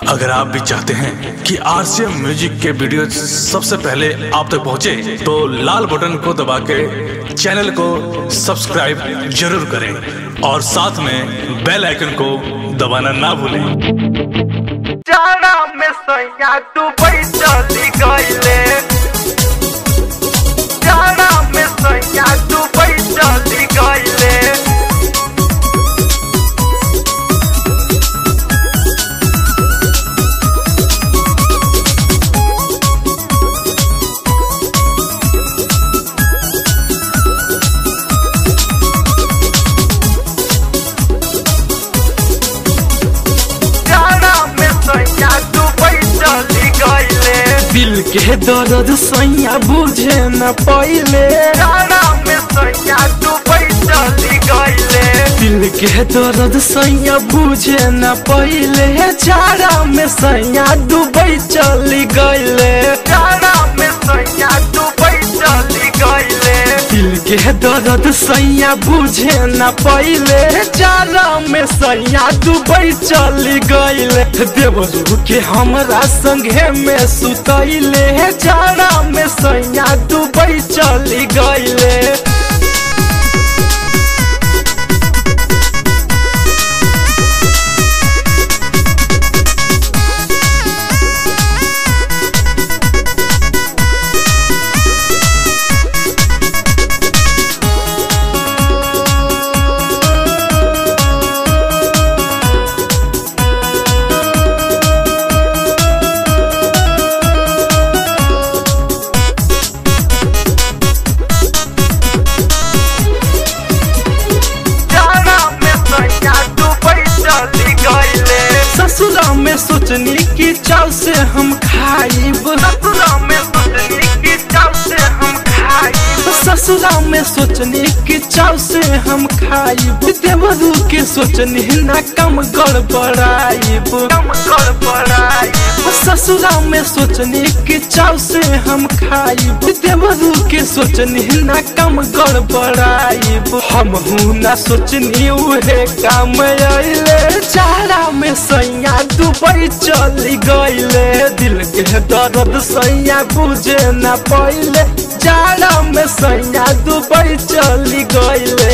अगर आप भी चाहते हैं कि आरसीएम म्यूजिक के वीडियो सबसे पहले आप तक पहुंचे, तो लाल बटन को दबा के चैनल को सब्सक्राइब जरूर करें और साथ में बेल आइकन को दबाना ना भूलें जाड़ा में सैया दुबई चली गईले जाड़ा में सैया दुबई चली गईले जाड़ा में सैया दुबई चली गईले दिल के दर्द सैया बुझे न पहिले जाड़ा में सैया दुबई चली गईले दिल के दर्द सैया बुझे न पहिले चारा में सैया डूबई चली गईले जाड़ा में सैया दुबई चली गईले दिल के दर्द सैया बुझे न पहिले चारा में सैया डूबई चली गईले देवरू के हमरा संगे में सुतैले चारा में सैया डूबई चली गईले जाड़ा में सैया दुबई चली गईले ससुरा में सोचनी कि चाव से हम खाइब ससुरा में सोचनी की चाव से हम खाई ससुरा में सोचनी कि चाव से हम खाइब देवरू के सोचनी ना कम गड़बड़ाइब कम कर पड़ाई ससुरा में सोचनी कि चाव से हम खाइब देवरू के सोचनी ना कम गड़बड़ाइब हम ना सोचनी उहे काम अइले चारा में सैया दुबई चली गईले दिल के दर्द सैया बुझे ना पहिले चारा में सैया दुबई चली गईले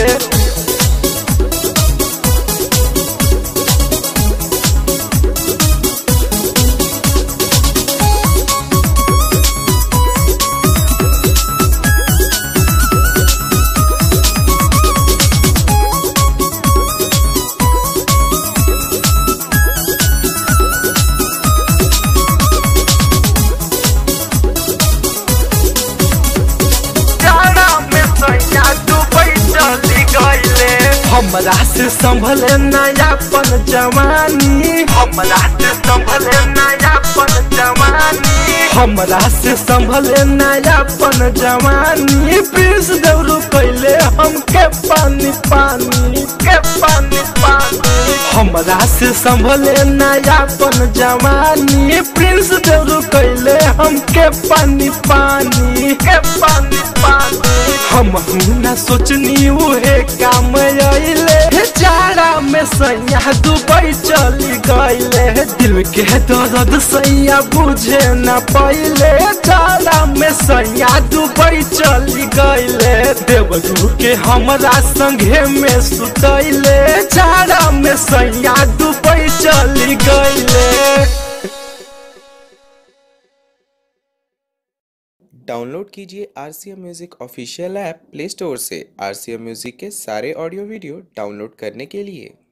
जाड़ा में सैया दुबई चली गईले हमरा से संभले नयापन जवानी हमरा से संभले नयापन जवानी हमरा से संभले नयापन जवानी पीस दौड़ू कैले हमके पानी पानी के पानी पानी हमरा से संभले नयापन जवानी प्रिंस देवरू कैले हमके पानी पानी के पानी पानी हम ना सोचनी उहे काम अइले चारा में सैया दुबई चली गईले दिल के दर्द सैया बुझे न पहिले चारा में सैया दुबई चली गईले देवरू के हमरा संगे में सुतैले चारा में सैया दुबई चली गईले डाउनलोड कीजिए R C M music official app Play Store से आर सी एम म्यूज़िक के सारे ऑडियो वीडियो डाउनलोड करने के लिए